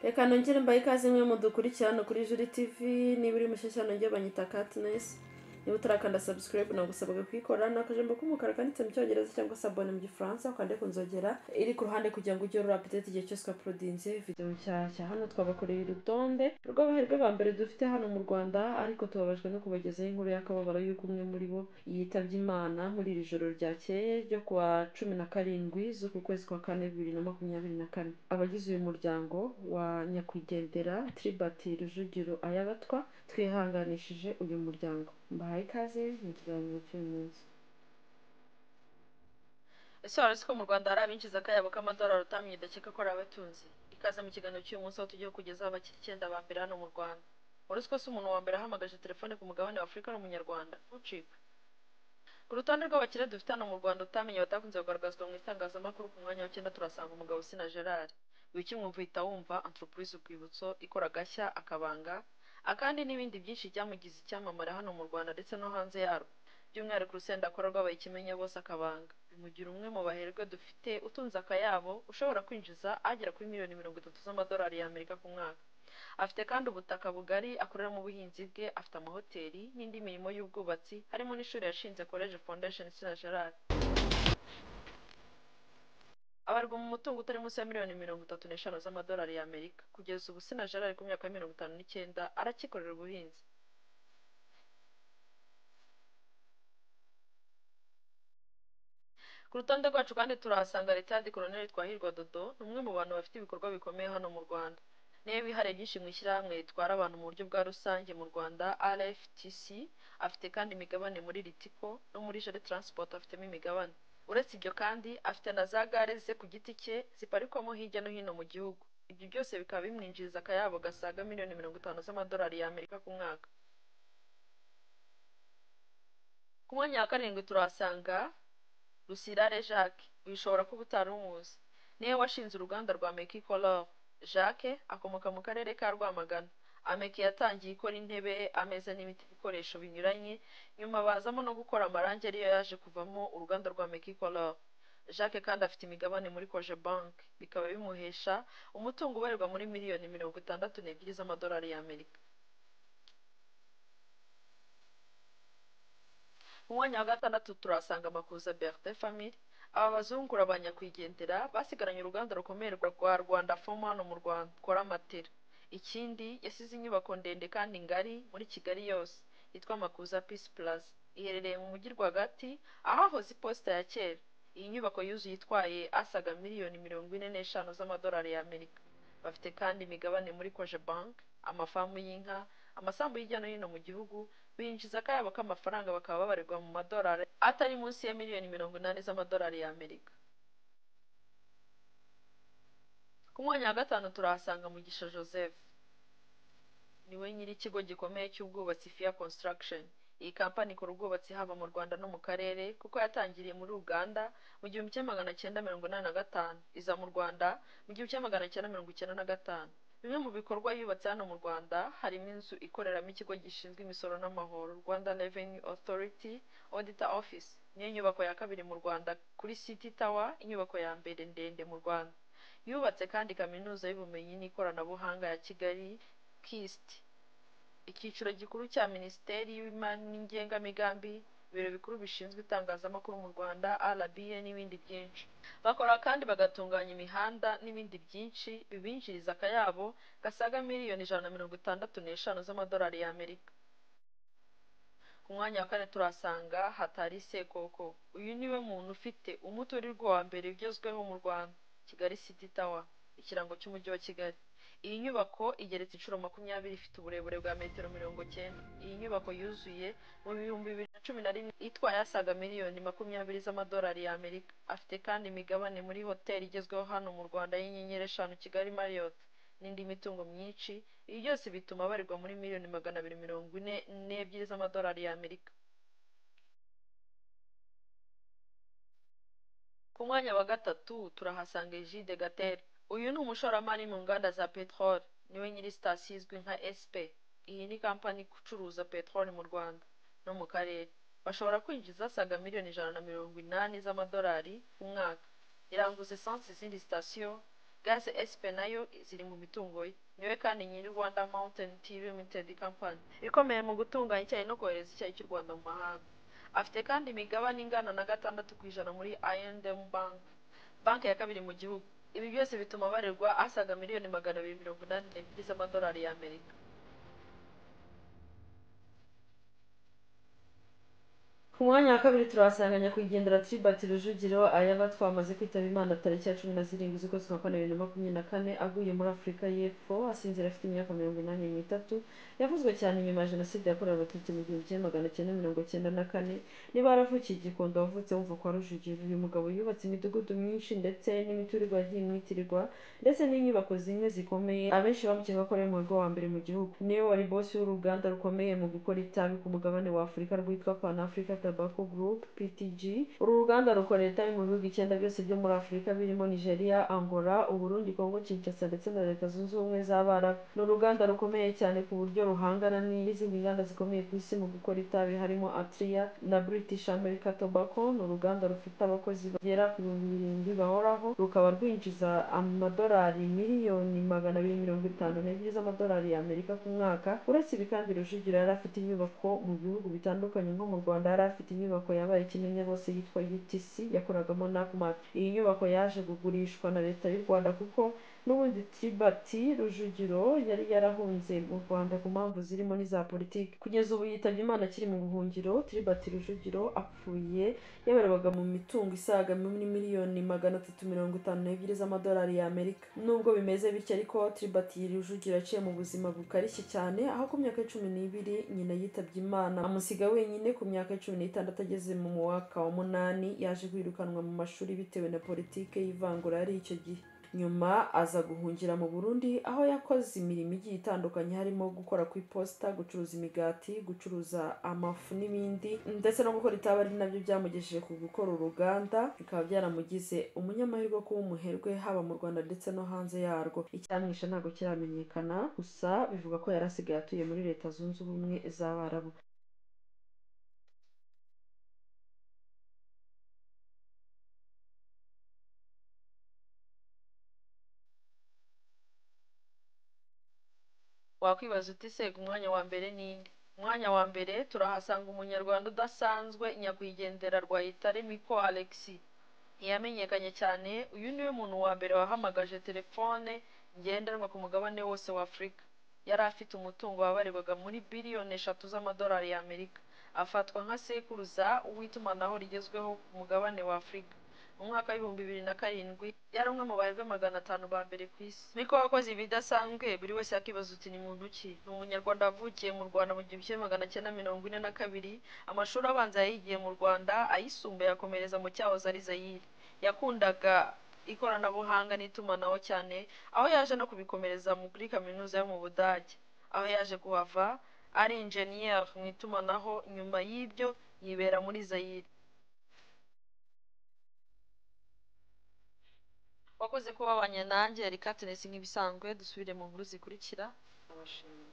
reka nongere mbahe ikaze imwe mudukurikirane kuri juri tivi niba uri mushyashya nongere banyita katinesi niba utarakanda sabusikarayibu nagusabwa kuyikora ni akajambo k'umukara kanditse mu cyongereza cyangwa se abone mu gifaransa ukande ku nzogera iri ku ruhande kugira ngo ujye urura apudeti igihe cyose twapurudinze video nshyashya hano twabakoreye urutonde rw'abahirwe ba mbere dufite hano mu rwanda ariko tubabajwe no kubagezaho inkuru y'akababaro y'uko umwe muri bo yitabye imana muri iri joro ryakeye ryo ku wa cumi na karindwi z'uku kwezi kwa kane bibiri na makumyabiri na kane abagize uyu muryango wa nyakwigendera tribati rujugiro ayabatwa twihanganishije uyu muryango mbahaye ikaze mu kiganiro cy'uyu munsi ese wari uzi ko mu rwanda hari abinjiza akayabo k'amadolari utamwidakeka ko ari abatunzi ikaze mu kiganiro cy'uyu munsi aho tugiye kugezaho abakiri icyenda ba mbere hano mu rwanda wari uzi ko si umuntu wa mbere ahamagaje telefone ku mugabane wa afurika ari umunyarwanda ntucikwe ku rutonde rw'abakire dufite hano mu rwanda utamenye batakunze kugaragazwa mu itangazamakuru ku mwanya w'icyenda turasanga umugabo usina gerard wikimwumva uhita wumva entreprise urwibutso ikora agashya akabanga akandi n'ibindi byinshi byamugize icyamamare hano mu rwanda ndetse no hanze yarwo by'umwihariko urusenda akora rwabaye ikimenye bose akabanga bimugira umwe mu baherwe dufite utunze akayabo ushobora kwinjiza agera kuri miliyoni mirongo itatu z'amadolari y'amerika ku mwaka afite kandi ubutaka bugari akoreramo ubuhinzi bwe afite amahoteli n'indi mirimo y'ubwubatsi harimo n'ishuri yashinze college foundation sina gerard abarwa mu mutungo utari munsi ya miliyoni mirongo itatu n'eshanu z'amadolari y'amerika kugeza ubu sina gerard ku myaka ya mirongo itanu n'icyenda arakikorera ubuhinzi ku rutonde rwacu kandi turahasanga ritard colonel twahirwa dodo ni umwe mu bantu bafite ibikorwa bikomeye hano mu rwanda niwe wihariye byinshi mu ishyirahamwe ritwara abantu mu buryo bwa rusange mu rwanda rftc afite kandi imigabane muri ritiko no muri jere transport afitemo imigabane uretse ibyo kandi afite na za gare ze ku giti cye ziparikwamo hirya no hino mu gihugu ibyo byose bikaba bimwinjiriza akayabo gasaga miliyoni mirongo itanu z'amadolari y'amerika ku mwaka ku mwanya wa karindwi turahasanga rusirare jacques uyu ushobora kuba utari umuzi niwe washinze uruganda rwa meki color jacques akomoka mu karere ka rwamagana ameki yatangiye ikora intebe ameza n'ibindi bikoresho binyuranye nyuma bazamo no gukora amarangi ariyo yaje kuvamo uruganda rwa meki color jacques kandi afite imigabane muri koje bank bikaba bimuhesha umutungo ubarirwa muri miliyoni mirongo itandatu n'ebyiri z'amadolari y'amerika mu mwanya wa gatandatu turahasanga amakuza bertin famille aba bazungura ba nyakwigendera basigaranye uruganda rukomeye rwa rwanda fomu hano mu rwanda rukora matera ikindi yasize inyubako ndende kandi ngari muri kigali yose yitwa makuza peace plaza iherereye mu mujyi rwagati ahahoze iposita ya kera iyi nyubako yuzuye itwaye asaga miliyoni mirongo ine n'eshanu z'amadolari y'amerika bafite kandi imigabane muri koje bank amafamu y'inka amasambu hirya no hino mu gihugu binjiza akayabo k'amafaranga bakaba babarirwa mu madolari atari munsi ya miliyoni mirongo inani z'amadolari y'amerika ku mwanya wa gatanu turahasanga mugisha joseph niwe nyiri ikigo gikomeye cy'ubwubatsi fia construction iyi kampani ikora ubwubatsi haba mu rwanda no mu karere kuko yatangiriye muri uganda mu gihumbi kimwe magana cyenda mirongo inani na gatanu iza mu rwanda mu gihumbi kimwe magana cyenda mirongo icyenda na gatanu bimwe mu bikorwa yubatse hano mu rwanda harimo inzu ikoreramo ikigo gishinzwe imisoro n'amahoro rwanda revenue authority auditor office niyo nyubako ya kabiri mu rwanda kuri city tower inyubako ya mbere ndende mu rwanda yubatse kandi kaminuza y'ubumenyi n'ikoranabuhanga ya kigali kist icyiciro gikuru cya minisiteri y'imari n'ingengamigambi ibiro bikuru bishinzwe itangazamakuru mu rwanda rba n'ibindi byinshi bakora kandi bagatunganya imihanda n'ibindi byinshi bibinjiriza akayabo gasaga miliyoni ijana na mirongo itandatu n'eshanu z'amadolari y'amerika ku mwanya wa kane turahasanga hatari sekoko uyu niwe muntu ufite umuturirwa wa mbere ugezweho mu rwanda kigali city tower ikirango cy'umujyi wa kigali iyi nyubako igeretse inshuro makumyabiri ifite uburebure bwa metero mirongo cyenda iyi nyubako yuzuye mu bihumbi bibiri na cumi na rimwe itwaye asaga miliyoni makumyabiri z'amadolari y'amerika afite kandi imigabane muri hoteli igezweho hano mu rwanda y'inyenyeri eshanu kigali marriott n'indi mitungo myinshi ibi byose bituma barirwa muri miliyoni magana abiri mirongo ine n'ebyiri z'amadolari y'amerika ku mwanya wa gatatu turahasanga ejide gatera uyu ni umushoramari mu nganda za peteroli niwe nyiri sitasiyo izwi nka sp iyi ni kampani icuruza peteroli mu rwanda no mu karere bashobora kwinjiza asaga miliyoni ijana na mirongo inani z'amadolari ku mwaka iranguza esansi izindi sitasiyo gaze esipe nayo ziri mu mitungo ye niwe kandi nyiri rwanda mountain tea limited company ikomeye mu gutunganya icyayi no kohereza icyayi cy'u rwanda mu mahanga afite kandi imigabane ingana na gatandatu ku ijana muri I&M bank banki ya kabiri mu gihugu ibi byose bituma barirwa asaga miliyoni magana abiri mirongo inani n'ebyiri z'amadolari y'amerika ku mwanya wa kabiri turahasanga nyakwigendera Tribert Rujugiro ayaba twamaze kwitaba Imana tariki ya cumi na zirindwi z'ukwezi kwa kane bibiri na makumyabiri na kane aguye muri Afurika y'Epfo asinzira afite imyaka mirongo inani n'itatu yavuzwe cyane nyuma ya jenoside yakorewe abatutsi mu gihumbi kimwe magana cyenda mirongo cyenda na kane niba yaravukiye i Gikondo wavutse wumva kwa Rujugiro uyu mugabo yubatse imidugudu myinshi ndetse n'imiturirwa yagiye imwitirirwa ndetse n'inyubako zimwe zikomeye abenshi bamukeka ko ari umuherwe wa mbere mu gihugu niwe wari bosi w'uruganda rukomeye mu gukora itabi ku mugabane wa Afurika rwitwa Pan Africa Tobacco Group PTG uru ruganda rukorera itabi mu bihugu icyenda byose byo muri Afurika birimo Nigeria Angola Uburundi Congo Kinshasa ndetse na Leta Zunze Ubumwe z'Abarabu ni uruganda rukomeye cyane ku buryo ruhangana n'izindi nganda zikomeye ku isi mu gukora itabi harimo Atria na British America Tobacco ni uruganda rufite abakozi bagera ku bihumbi birindwi bahoraho rukaba rwinjiza amadolari miliyoni magana abiri mirongo itanu n'ebyiri z'amadolari y'Amerika ku mwaka uretse ibi kandi Rujugiro yari afite inyubako mu bihugu bitandukanye nko mu Rwanda yari afite inyubako yabaye kinini bose yitwa UTC yakoragamo NACMAT iyi nyubako yaje kugurishwa na Leta y'u Rwanda kuko n'ubundi Tribert Rujugiro yari yarahunze mu Rwanda ku mpamvu zirimo n'iza politiki kugeza ubu yitabye Imana akiri mu buhungiro Tribert Rujugiro apfuye yabarirwaga mu mitungo isaga muri miliyoni magana atatu mirongo itanu n'ebyiri z'amadolari y'Amerika nubwo bimeze bityo ariko Tribert Rujugiro yaciye mu buzima bukarishye cyane aho ku myaka cumi n'ibiri nyina yitabye Imana amusiga wenyine ku myaka cumi n'itandatu ageze mu mwaka wa munani yaje kwirukanwa mu mashuri bitewe na politiki y'ivangura yari icyo gihe nyuma aza guhungira mu burundi aho yakoze imirimo igiye itandukanye harimo gukora ku iposita gucuruza imigati gucuruza amafu n'ibindi ndetse no gukora itabi ari nabyo byamugejeje ku gukora uruganda bikaba byaramugize umunyamahirwe wo kuba umuherwe haba mu rwanda ndetse no hanze yarwo icyamwishe ntabwo kiramenyekana gusa bivuga ko yari asigaye atuye muri leta zunze ubumwe z'abarabu wakwibaza uti se umwanya wa mbere ni nde umwanya wa mbere turahasanga umunyarwanda udasanzwe nyakwigendera rwayitare miko alexi ntiyamenyekanye cyane uyu niwe muntu wa mbere wahamagaje telefone ngendanwa ku mugabane wose wa afurika yari afite umutungo wabarirwaga muri biliyoni eshatu z'amadolari y'amerika afatwa nka sekuruza w'itumanaho rigezweho ku mugabane wa afurika mu mwaka w'ibihumbi bibiri na karindwi yari umwe mu baherwe magana atanu ba mbere ku isi miko wakoze ibidasanzwe buri wese yakibaza uti ni muntu ki ni umunyarwanda wavukiye mu rwanda mu gihumbi kimwe magana cyenda mirongo ine na kabiri amashuri abanza yayigiye mu rwanda ayisumbuye akomereza mu cyahoze ari zayire yakundaga ikoranabuhanga n'itumanaho cyane aho yaje no kubikomereza mu- kuri kaminuza yo mu budage aho yaje kuhava ari injeniyeri mu itumanaho nyuma y'ibyo yibera muri zayire wakoze ko wabanye nanjye reka turese nk'ibisanzwe dusubire mu nkuru zikurikira abashimira